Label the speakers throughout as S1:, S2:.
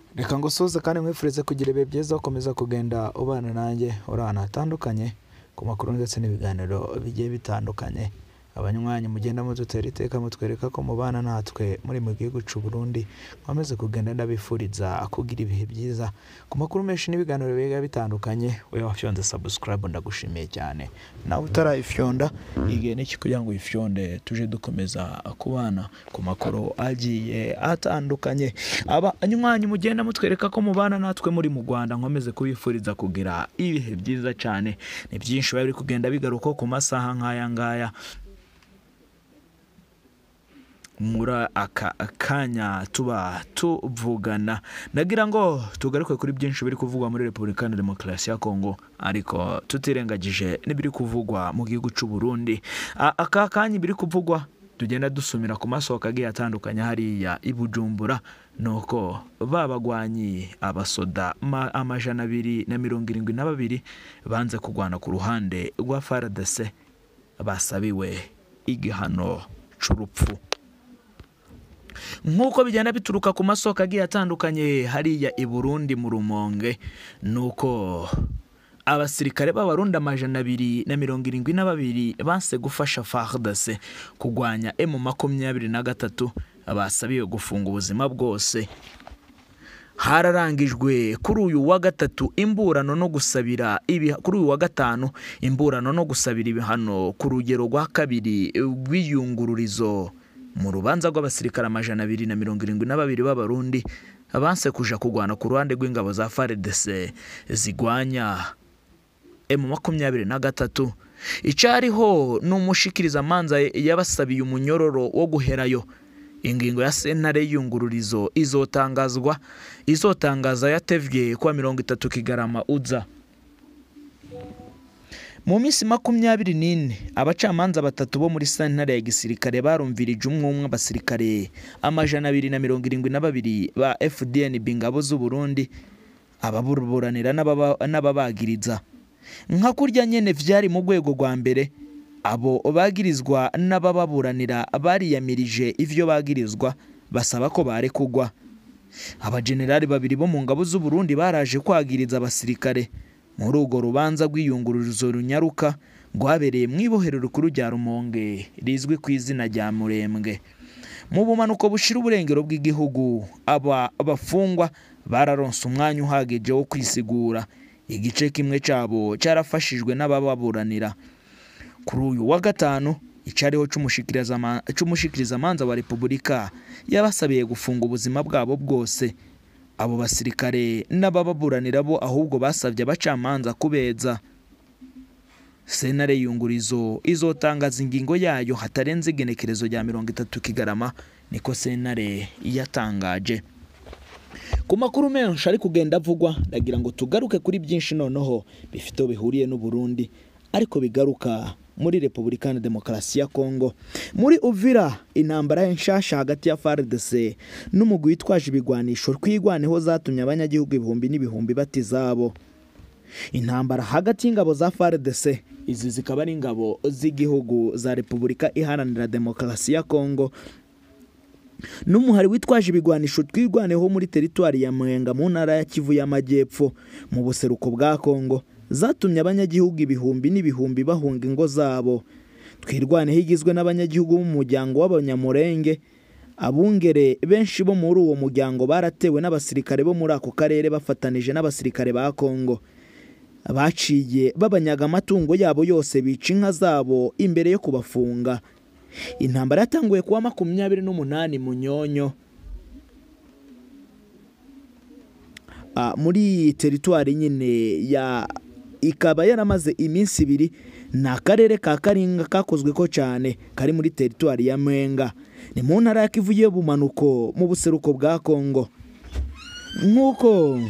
S1: reka ngo usoze kandi nkwifurize kugira ibihe byiza ukomeza kugenda ubana nanjye uri ahantu hatandukanye ku makuru ndetse n'ibiganiro bigiye bitandukanye abanywanyi mugenda mudutera iteka mutwereka ko mubana natwe muri mu gihugu cy'u Burundi nkomeze kugenda ndabifuriza kugira ibihe byiza ku makuru menshi n'ibiganiro biga bitandukanye wowe wafyonze subscribe ndagushimiye cyane nawe utarayifyonda igihe n'iki kugira ngo uyifyonde tuje dukomeza kubana ku makuru agiye atandukanye abanywanyi mugenda mutwereka ko mubana natwe muri mu Rwanda nkomeze kubifuriza kugira ibihe byiza cyane ni byinshi biba biri kugenda bigaruka ku masaha nk'aya ngaya muri aka kanya tuba tuvugana nagira ngo tugaruke kuri byinshi biri kuvugwa muri repubulika ya demokarasi ya kongo ariko tutirengagije n'ibiri kuvugwa mu gihugu cy'u Burundi A- aka kanya ibiri kuvugwa tugenda dusumira ku masoko agiye atandukanye hariya i Bujumbura nuko babagwanyi abasoda ma- amajana abiri na mirongo irindwi na babiri banze kurwana ku ruhande rwa FARDC basabiwe igihano c'urupfu nk'uko bigenda bituruka ku masoko agiye atandukanye hariya i Burundi mu Rumonge nuko abasirikare b'abarundi amajana abiri na mirongo irindwi na babiri banse gufasha FARDC kurwanya M makumyabiri na gatatu basabiwe gufunga ubuzima bwose hararangijwe kuri uyu wa gatatu imburano no gusabira ibi kuri uyu wa gatanu imburano no gusabira ibihano ku rugero rwa kabiri rw'iyungururizo mu rubanza rw'abasirikare amajana abiri na mirongo irindwi na babiri b'abarundi banse kuja kurwana ku ruhande rw'ingabo za FARDC zigwanya M makumyabiri na gatatu icyariho ni umushikirizamanza yabasabiye umunyororo wo guherayo ingingo ya sentare y'iyungururizo izotangazwa izotangaza yatevye kuwa mirongo itatu kigarama uza mu minsi makumyabiri n'ine abacamanza batatu bo muri sentare ya gisirikare barumvirije umwe umwe abasirikare amajana abiri na mirongo irindwi na babiri ba FDNB ingabo z'u Burundi ababuranira n'ababa- n'ababagiriza nka kurya nyene vyari mu rwego rwa mbere abo bagirizwa n'abababuranira bariyamirije ivyo bagirizwa basaba ko barekugwa abajenerali babiri bo mu ngabo z'u Burundi baraje kwagiriza abasirikare muri urwo rubanza rw'iyungururizo runyaruka rwabereye mu ibohero rikuru rya Rumonge rizwi ku izina rya Murembwe mu bumanuko bushira uburengero bw'igihugu aba bafungwa bararonse umwanya uhagije wo kwisigura igice kimwe cyabo cyarafashijwe n'abababuranira kuri uyu wa gatanu icyariho c'umushikiriza- c'umushikirizamanza wa repubulika yabasabiye gufunga ubuzima bwabo bwose abo basirikare n'abababuranira bo ahubwo basabye abacamanza kubeza sentare yungurizo izotangaza ingingo yayo hatarenze igenekerezo rya mirongo itatu kigarama niko sentare yatangaje ku makuru menshi ari kugenda avugwa ndagira ngo tugaruke kuri byinshi noneho bifite aho bihuriye n'u Burundi ariko bigaruka muri Repubulika ya Demokarasi ya Kongo muri Uvira intambara nshasha hagati ya FARDC n'umugwi witwaje ibigwanisho twigwaneho zatumye abanyagihugu ibihumbi n'ibihumbi bati zabo intambara hagati y'ingabo za FARDC izi zikaba ari ingabo z'igihugu za Repubulika Iharanira Demokarasi ya Kongo n'umuhari witwaje ibigwanisho twirwaneho muri teritwari ya Mwenga mu ntara ya Kivu y'Amajyepfo mu buseruko bwa Kongo zatumye abanyagihugu ibihumbi n'ibihumbi bahunga ingo zabo twirwaneho igizwe n'abanyagihugu b'umuryango w'abanyamurenge abungere benshi bo muri uwo muryango baratewe n'abasirikare bo muri ako karere bafatanije n'abasirikare ba Kongo baciye babanyaga amatungo yabo yose bica inka zabo imbere yo kubafunga intambara yatanguye kuwa makumyabiri n'umunani munyonyo Ah, muri teritwari nyine ya ikaba yaramaze iminsi ibiri ni akarere ka karinga kakozwe ko cyane kari muri teritwari ya mwenga ni mu ntara ya kivu y'ubumanuko mu buseruko bwa kongo nk'uko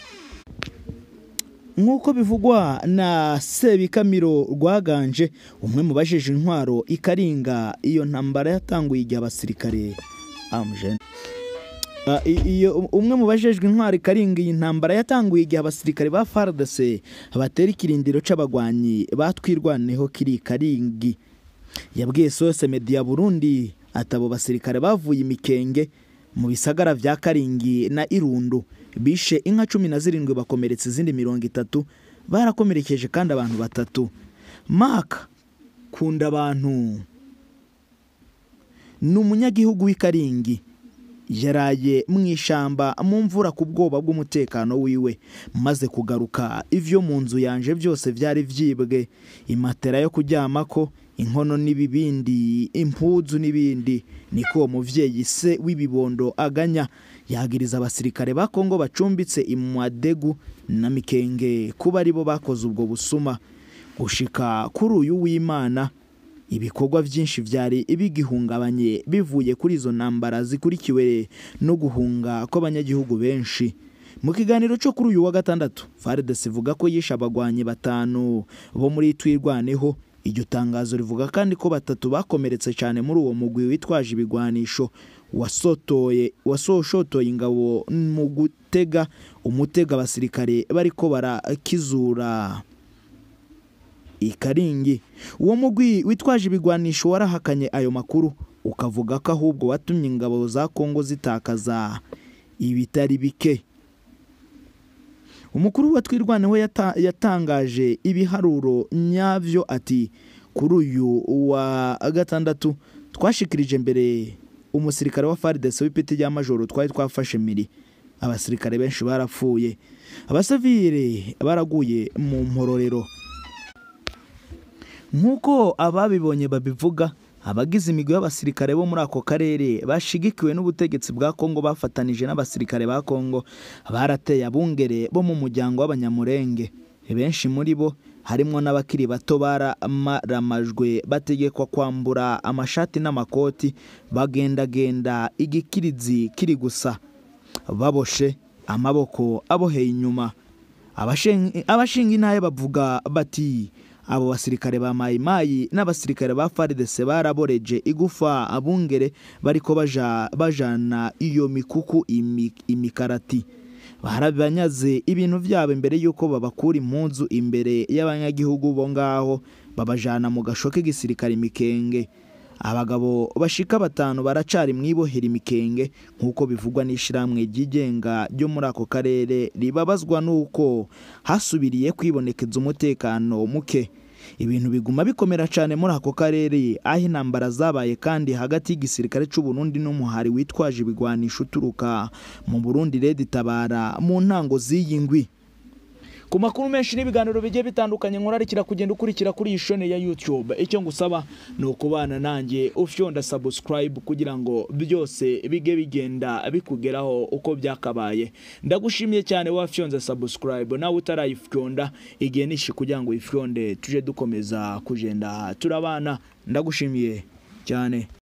S1: nk'uko bivugwa na sebikamiro rwaganje umwe mu bajeje intwaro ikaringa iyo ntambara yatanguye igihe abasirikare amujene Ah, i- iyo umwe mu bajejwe intwari karinga iyi ntambara yatanguye igihe abasirikare ba FARDC batera ikirindiro c'abagwanyi batwirwaneho kiri karingi yabwiye sose media Burundi ati abo basirikare bavuye imikenge mu bisagara vya karingi na irundo bishe inka cumi na zirindwi bakomeretsa izindi mirongo itatu barakomerekeje kandi abantu batatu maka kunda abantu ni umunyagihugu w'i karingi yaraye mu ishamba mu mvura ku bwoba bw'umutekano wiwe maze kugaruka ivyo mu nzu yanje byose byari vyibwe imatera yo kuryamako inkono n'ibibindi impuzu n'ibindi niko uwo muvyeyi se w'ibibondo aganya yagiriza abasirikare ba kongo bacumbitse imwadegu na mikenge kuba aribo bakoze ubwo busuma gushika kuri uyu w'imana ibikorwa byinshi byari bigihungabanye bivuye kuri izo ntambara zikurikiwe no guhunga kw'abanyagihugu benshi mu kiganiro cyo kuri uyu wa gatandatu faridesi ivuga ko yishe abagwanyi batanu bo muri twirwaneho iryo tangazo rivuga kandi ko batatu bakomeretse cyane muri uwo mugwi witwaje ibigwanisho wasotoye wasoshotoye ingabo mu gutega umutega abasirikare bariko barakizura ikaringi uwo mugwi witwaje ibigwanisho warahakanye ayo makuru ukavuga ko ahubwo watumye ingabo za kongo zitakaza ibitari bike umukuru wa twirwaneho yata, yatangaje ibiharuro nyavyo ati kuri uyu wa gatandatu twashikirije mbere umusirikare wa faridese w'ipeti rya majoro twari twafashe miri abasirikare benshi barapfuye abasivire baraguye mu mpororero nk'uko ababibonye babivuga abagize imigwi y'abasirikare bo muri ako karere bashigikiwe n'ubutegetsi bwa kongo bafatanije n'abasirikare ba kongo barateye abungere bo mu muryango w'abanyamurenge benshi muri bo harimo n'abakiri bato bararamajwe bategekwa kwambura amashati n'amakoti bagendagenda igikirizi kiri gusa baboshe amaboko aboheye inyuma abashinga intaye bavuga bati abo basirikare ba mayimayi n'abasirikare ba faridese baraboreje igufa abungere bariko baja bajana iyo mikuku imi, imikarati barabanyaze ibintu byabo imbere y'uko babakura impunzu imbere y'abanyagihugu bo ngaho babajana mu gasho k'igisirikare imikenge abagabo bashika batanu baracari mwibohera imikenge nk'uko bivugwa n'ishyirahamwe ryigenga ryo muri ako karere ribabazwa n'uko hasubiriye kwibonekeza umutekano muke ibintu biguma bikomera cyane muri ako karere aho intambara zabaye kandi hagati y'igisirikare cy'u Burundi n'umuhari witwaje ibigwanisho uturuka mu Burundi Red Tabara mu ntango z'iyi ngwi ku makuru menshi n'ibiganiro bigiye bitandukanye nkurarikira kugenda ukurikira kuri iyi shone ya YouTube icyo ngusaba ni ukubana nanjye ufyonda subscribe kugira ngo byose bige bigenda bikugeraho uko byakabaye ndagushimiye cyane wafyonze subscribe nawe utarayifyonda igihe nishi kugira ngo uyifyonde tuje dukomeza kugenda turabana ndagushimiye cyane